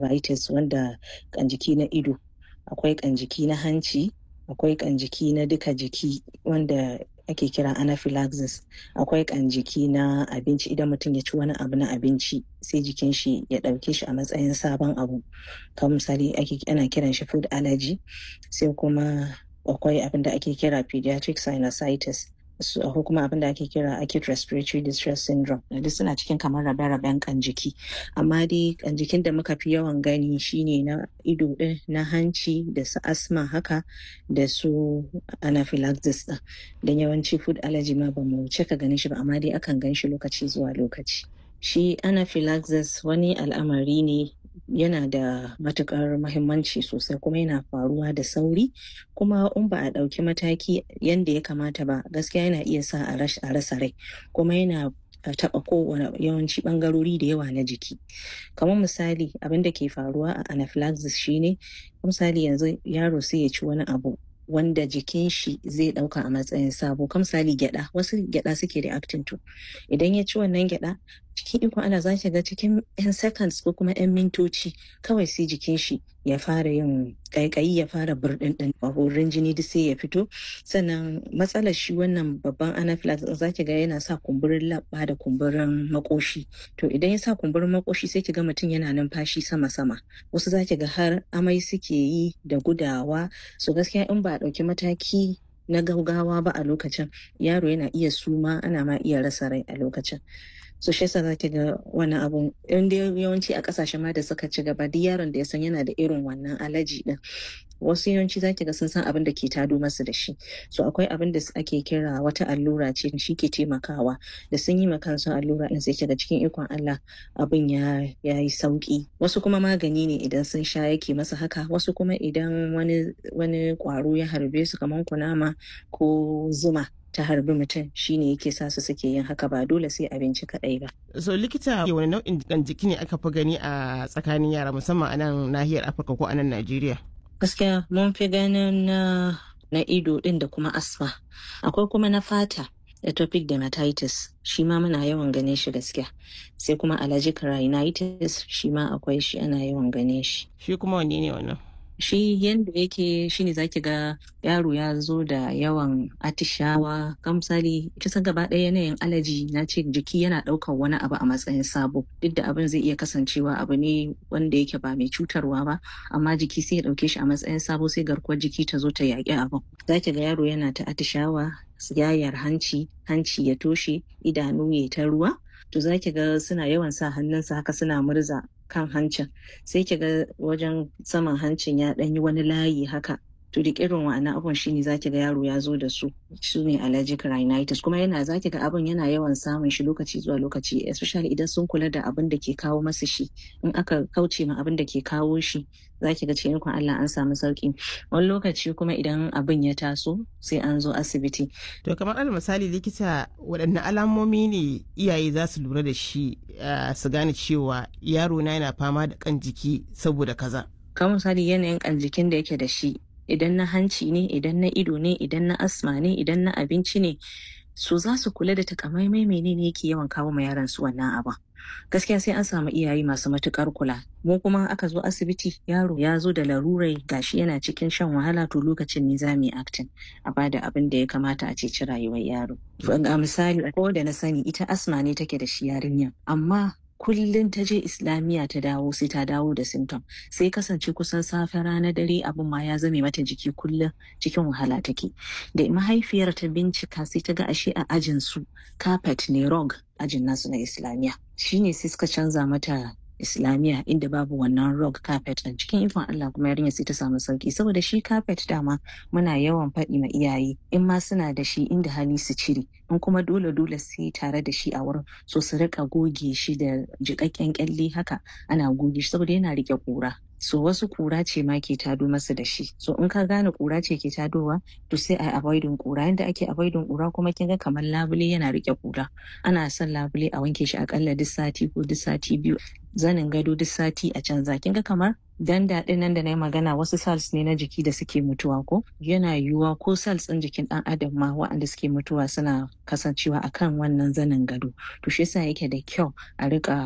conjunctivitis wanda ƙanjiki na ido akwai ƙanjiki na hanci akwai ƙanjiki na duka jiki wanda ake kira anaphylaxis akwai ƙanjiki na abinci idan mutum ya ci wani abu na abinci sai jikin shi ya ɗauke shi a matsayin sabon abu kamar misali ana kiran shi food allergy sai kuma akwai abin da ake kira pediatric sinusitis ko kuma abin da ake kira acute respiratory distress syndrome duk suna cikin kamar rabe-raben kan jiki amma dai kan jikin da muka fi yawan gani shine na ido din na hanci da su asma haka da su anaphylaxis din don yawanci food allergy ma ba mu cika ganin shi ba amma dai akan gan shi lokaci zuwa lokaci shi anaphylaxis wani al'amari ne yana da matukar mahimmanci sosai kuma yana faruwa da sauri kuma in ba a ɗauki mataki yadda ya kamata ba gaskiya yana iya sa a rasa rai kuma yana taɓa kowane yawanci ɓangarori da yawa na jiki kamar misali abin da ke faruwa a anaphylaxis shine misali yanzu yaro sai ya ci wani abu wanda jikin shi zai dauka a matsayin sabo kam misali gyada wasu gyada suke reacting to idan ya ci wannan gyada cikin ikon ana za ga cikin yan seconds ko kuma yan mintoci kawai sai jikin shi ya fara yin kaikayi ya fara burdin din horin jini duk sai ya fito sannan matsalar shi wannan babban anaphylaxis za ki ga yana sa kumburin labba da kumburin makoshi to idan ya sa kumburin makoshi sai ki ga mutum yana numfashi sama sama wasu za ki ga har amai suke yi da gudawa so gaskiya in ba a ɗauki mataki na gaugawa ba a lokacin yaro yana iya suma ana ma iya rasa rai a lokacin so shi yasa za ki ga wani abu in dai yawanci a kasashen ma da suka ci gaba duk yaron da ya san yana da irin wannan alaji din wasu yawanci za ki ga sun san abin da ke tado masu da shi so akwai abin da ake kira wata allura ce shi ke taimakawa da sun yi kansu allura din sai ga cikin ikon Allah abin ya yi sauki wasu kuma magani ne idan sun sha yake masa haka wasu kuma idan wani wani kwaro ya harbe su kamar kunama ko zuma ta harbi mutum shine yake sa su suke yin haka ba dole sai abinci kadai ba. So likita wani nau'in jikan jiki ne aka fi gani a tsakanin yara musamman a nan nahiyar Afirka ko a nan Najeriya? Gaskiya mun fi ganin na na ido din da kuma asma. Akwai kuma na fata atopic dermatitis shi ma muna yawan ganin shi gaskiya sai kuma allergic rhinitis shi ma akwai shi ana yawan ganin shi. Shi kuma wanne ne wannan? shi yadda yake shine zaki ga yaro ya zo da yawan atishawa kan misali kisa gaba ɗaya yanayin alaji na ce jiki yana ɗaukar wani abu a matsayin sabo duk da abin zai iya kasancewa abu ne wanda yake ba mai cutarwa ba amma jiki sai ya ɗauke shi a matsayin sabo sai garkuwar jiki ta zo ta yaƙi abin zaki ga yaro yana ta atishawa yayar hanci hanci ya toshe idanu ya ta ruwa to zaki ga suna yawan sa hannunsa haka suna murza kan hancin sai ki ga wajen saman hancin ya ɗanyi wani layi haka to duk irin wa'annan abun shine zaki ga yaro ya zo da su su ne allergic rhinitis kuma yana zaki ga abun yana yawan samun shi lokaci zuwa lokaci especially idan sun kula da abin da ke kawo masa shi in aka kauce ma abin da ke kawo shi zaki ga cikin Allah an samu sauki wani lokaci kuma idan abin ya taso sai an zo asibiti to kamar alal misali likita waɗanne alamomi ne iyaye za su lura da shi su gane cewa yaro na yana fama da kan jiki saboda kaza kamar misali yanayin kan jikin da yake da shi idan na hanci ne idan na ido ne idan na asma ne idan na abinci ne su za su kula da takamaimai menene yake yawan kawo ma yaran su wannan abin gaskiya sai an samu iyaye masu matukar kula mu kuma aka zo asibiti yaro ya zo da larurai gashi yana cikin shan wahala to lokacin ne za mu yi actin a bada abin da ya kamata a ceci rayuwar yaro ga misali ko da na sani ita asma ne take da shi yarinya amma kullum ta je islamiyya ta dawo sai ta dawo da symptom sai kasance kusan safe rana dare abin ma ya zame mata jiki kullum cikin wahala take da mahaifiyar ta bincika sai ta ga ashe a ajin su carpet ne rog ajin nasu na islamiyya shine sai suka canza mata islamiyya inda babu wannan rug carpet din cikin ikon Allah kuma yarinya sai ta samu sauki saboda shi carpet dama muna yawan faɗi ma iyaye in ma suna da shi inda hali su cire in kuma dole dole sai tare da shi a wurin so su rika goge shi da jiƙaƙƙen kyalle haka ana goge shi saboda yana rike ƙura so wasu kura ce ma ke tado masa da shi so in ka gane kura ce ke tadowa to sai a avoidin kura yanda ake avoidin kura kuma kin ga kamar labule yana rike kura ana son labule a wanke shi akalla duk sati ko duk sati biyu zanin gado duk sati a canza kin ga kamar dan daɗin nan da na yi magana wasu cells ne na jiki da suke mutuwa ko yana yiwuwa ko cells ɗin jikin ɗan adam ma waɗanda suke mutuwa suna kasancewa akan wannan zanin gado to shi yasa yake da kyau a rika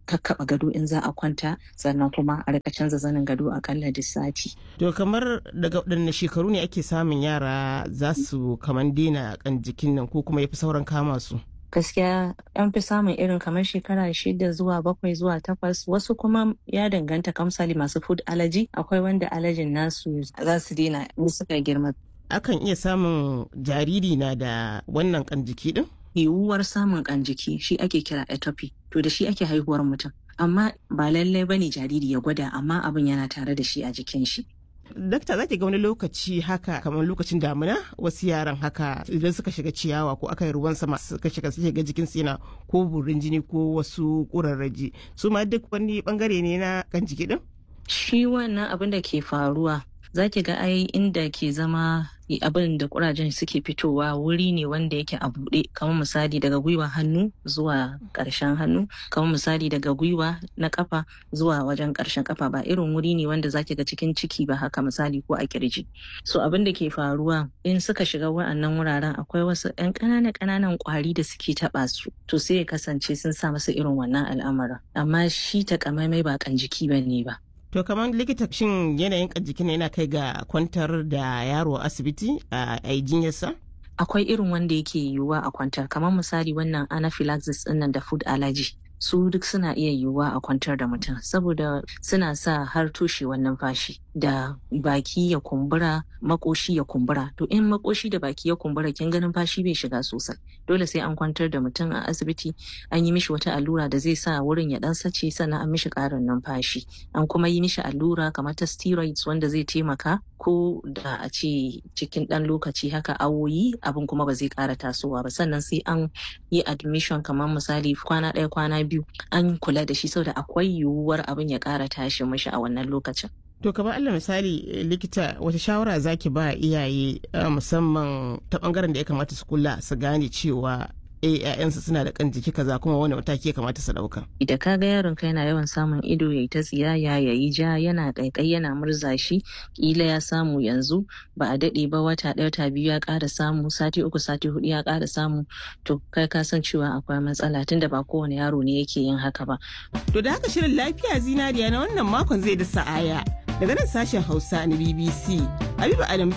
kakkaɓa gado in za a kwanta sannan kuma a rika canza zanin gado akalla duk sati. To kamar daga waɗanne shekaru ne ake samun yara za su kaman daina kan jikin nan ko kuma ya fi sauran kama su? gaskiya an fi samun irin kamar shekara shida zuwa bakwai zuwa takwas wasu kuma ya danganta kamsali masu food allergy akwai wanda allergyn nasu za su daina in suka girma Akan iya samun jariri na da wannan kan jiki din? yiwuwar samun kan jiki shi ake kira atopy to da shi ake haihuwar mutum amma ba lallai bane jariri ya gwada amma abin yana tare da shi a jikin shi Dakta za ki ga wani lokaci haka kamar lokacin damina wasu yaran haka idan suka shiga ciyawa ko aka yi ruwan sama suka shiga suke ga jikin su yana ko burin jini ko wasu ƙurarraji su ma duk wani bangare ne na kan jiki din? shi wannan abin da ke faruwa za ki ga ai inda ke zama abin da kurajen suke fitowa wuri ne wanda yake a buɗe kamar misali daga gwiwa hannu zuwa ƙarshen hannu kamar misali daga gwiwa na kafa zuwa wajen ƙarshen kafa ba irin wuri ne wanda zaki ga cikin ciki ba haka misali ko a kirji so abin da ke faruwa in suka shiga wa'annan wuraren akwai wasu 'yan ƙananan ƙananan ƙwari da suke taɓa su to sai ya kasance sun sa masa irin wannan al'amarin amma shi takamaimai ba kan jiki ba ne ba To kamar likita shin yanayin jikin yana kai ga kwantar da yaro a asibiti a jinyarsa? Akwai irin wanda yake yiwuwa a kwantar kamar misali wannan anaphylaxis ɗinnan da food allergy. su duk suna iya yiwuwa a kwantar da mutum saboda suna sa har toshewar numfashi da baki ya kumbura makoshi ya kumbura to in makoshi da baki ya kumbura kin ga numfashi bai shiga sosai dole sai an kwantar da mutum a asibiti an yi mishi wata allura da zai sa wurin ya dan sace sannan an mishi karin numfashi an kuma yi mishi allura kamar ta steroids wanda zai taimaka ko da a ce cikin dan lokaci haka awoyi abin kuma ba zai kara tasowa ba sannan sai an yi admission kamar misali kwana ɗaya kwana biyu an kula da shi saboda akwai yiwuwar abin ya kara tashi mishi a wannan lokacin To kamar Allah misali likita wata shawara zaki ba iyaye musamman ta bangaren da ya kamata su kula su gane cewa eh ƴaƴansu suna da kan jiki kaza kuma wani mataki ya kamata su dauka. Idan ka ga yaron ka yana yawan samun ido yayi ta tsiyaya yayi ja yana kaikai yana murza shi kila ya samu yanzu ba a dade ba wata ɗaya wata biyu ya ƙara samu sati uku sati hudu ya ƙara samu to kai ka san cewa akwai matsala tunda ba kowane yaro ne yake yin haka ba. To da haka shirin lafiya zinariya na wannan makon zai da sa'aya daga nan sashen Hausa na BBC Habiba Adam